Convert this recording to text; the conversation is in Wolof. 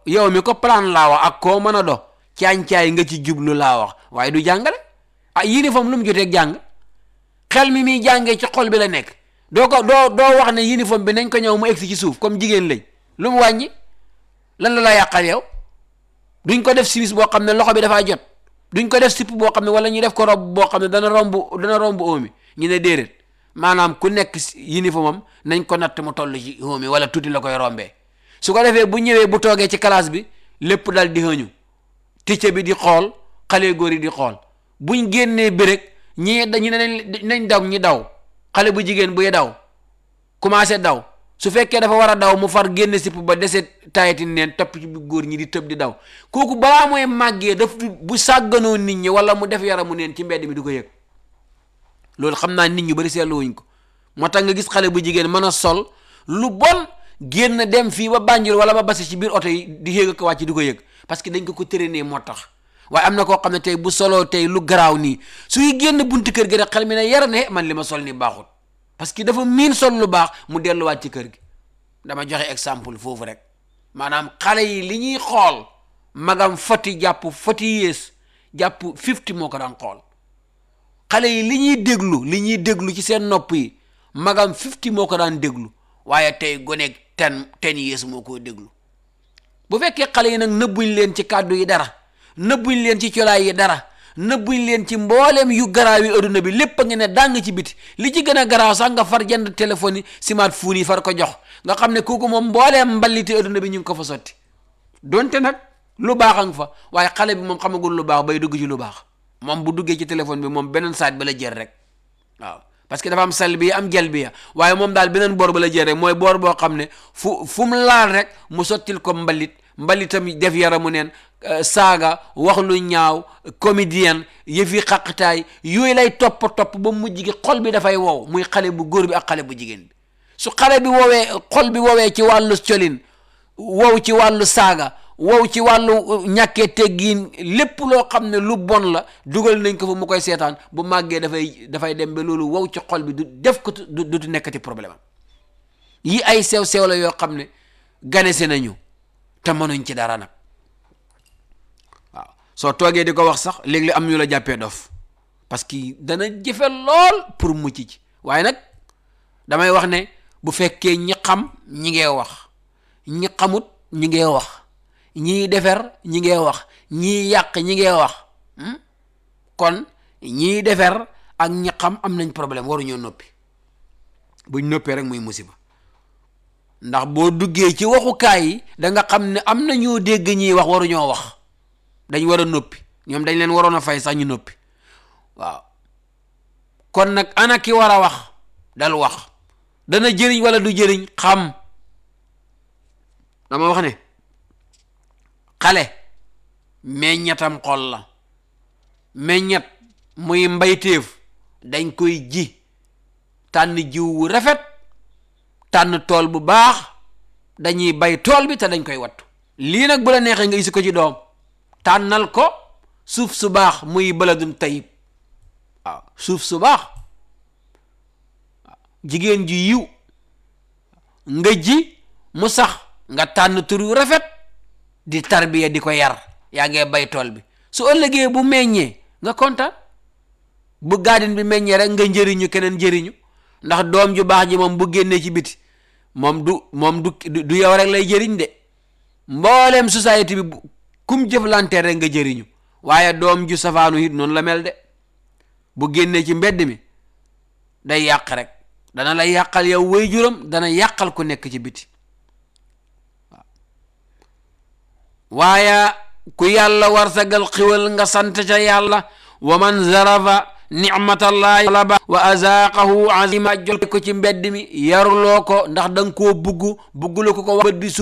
yow mi ko plan laa wax ak koo mën a do caañ-caay nga ci jublu laa wax waaye du jàngale ah uniforme lu mu joteeg jàng xel mi muy jàngee ci xol bi la nekk doo ko doo doo wax ne uniforme bi nañ ko ñëw mu egsi ci suuf comme jigéen lañ lu mu wàññi lan la la yàqal yow duñ ko def simis boo xam ne loxo bi dafaa jot duñ ko def sipp boo xam ne wala ñu def ko rob boo xam ne dana romb dana romb óomi ñu ne déedéet maanaam ku nekk uniforme am nañ ko natt mu toll ci óomi wala tuuti la koy rombee su ko defee bu ñëwee bu toogee ci classe bi lépp dal di xëñu ticce bi di xool xale góor yi di xool buñ génnee bi rek ñii dañu ne nañ daw ñi daw xale bu jigéen buy daw commencé daw su fekkee dafa war a daw mu far génne sipp ba dese tayati neen topp ci góor ñi di tëb di daw kooku balaa mooy màggee daf bu sàgganoo nit ñi wala mu def yaramu neen ci mbedd mi du ko yëg loolu xam naa nit ñu bari seetlu wuñ ko moo tax nga gis xale bu jigéen mën a sol lu bon génn dem fii ba Banjul wala ba basi ci biir oto yi di yéeg ak wàcc di ko yëg parce que dañ ko ko tërënee moo tax waaye am na koo xam ne tey bu soloo tey lu garaaw nii suy génn buntu kër gi rek xel mi ne yar ne man li ma sol ni baaxut parce que dafa miin sol lu baax mu delluwaat ci kër gi dama joxe exemple foofu rek maanaam xale yi li ñuy xool magam foti jàpp foti yées jàpp fifty moo ko daan xool xale yi li ñuy déglu li ñuy déglu ci seen nopp yi magam fifty moo ko daan déglu waaye tey goneeg ten ten yées moo koo déglu bu fekkee xale yi nag nëbbuñ leen ci kàddu yi dara nëbbuñ leen ci colaay yi dara nëbbuñ leen ci mbooleem yu garaaw yi adduna bi lépp a ngi ne dàng ci biti li ci gën a garaaw sax nga far jënd téléphone yi smartphone yi far ko jox nga xam ne kooku moom mbooleem mballiti adduna bi ñu ngi ko fa sotti donte nag lu baax a nga fa waaye xale bi moom xamagul lu baax bay dugg ci lu baax moom bu duggee ci téléphone bi moom beneen saat ba la jël rek waaw parce que dafa am sal bi am jël bi waaye moom daal beneen boor ba la jël rek mooy boor boo xam ne fu fu mu laal rek mu sottil ko mbalit mbalitam def yaramu neen saaga wax lu ñaaw comédien yëfi xaqtaay yooyu lay topp topp ba mujj gi xol bi dafay wow muy xale bu góor bi ak xale bu jigéen bi su xale bi woowee xol bi woowee ci wàllu colin wow ci wàllu saaga wow ci wàllu ñàkkee teggiin lépp loo xam ne lu bon la dugal nañ ko fa mu koy seetaan bu màggee dafay dafay dem ba loolu wow ci xol bi du def ko du du nekkati problème am yi ay sew sew la yoo xam ne ganese nañu te mënuñ ci dara nag waaw soo toogee di ko wax sax léegi am ñu la jàppee dof parce que dana jëfe lool pour mucc ci waaye nag damay wax ne bu fekkee ñi xam ñi ngee wax ñi xamut ñi ngee wax ñiy defer ñi ngee wax ñiy yàq ñi ngee wax kon ñiy defer ak ñi xam am nañ problème waruñoo noppi buñ noppee rek muy musiba ndax boo duggee ci waxukaay yi da nga xam ne am na ñoo dégg ñiy wax waruñoo wax dañ war a noppi ñoom dañ leen waroon a fay sax ñu noppi waaw kon nag ana ki war a wax dal wax dana jëriñ wala du jëriñ xam dama wax ne xale meññatam xol la meññat muy mbayteef dañ koy ji tànn jiw wu rafet tànn tool bu baax dañuy bay tool bi te dañ koy wattu lii nag bu la neexee nga isi ko ci doom tànnal ko suuf su baax muy baladun tayib waaw suuf su baax jigéen ji yiw nga ji mu sax nga tànn tur yu rafet di tarbiya di ko yar yaa ngee bay tool bi su ëllëgee bu meññee nga kontaan bu gaadin bi meññee rek nga njëriñu keneen njëriñu ndax doom ju baax ji moom bu génnee ci biti moom du moom du du yow rek lay jëriñ de mbooleem société bi kum jëflantee rek nga jëriñu waaye doom ju safaanu it noonu la mel de bu génnee ci mbedd mi day yàq rek dana la yàqal yow way juram dana yàqal ku nekk ci biti waaye ku yàlla warsagal xiwal nga sant ca yàlla wa man zarafa nicmatallahi talaba wa azaaqahu azima jol ko ci mbedd mi yaruloo ko ndax da nga koo bugg buggula ko ko bët bi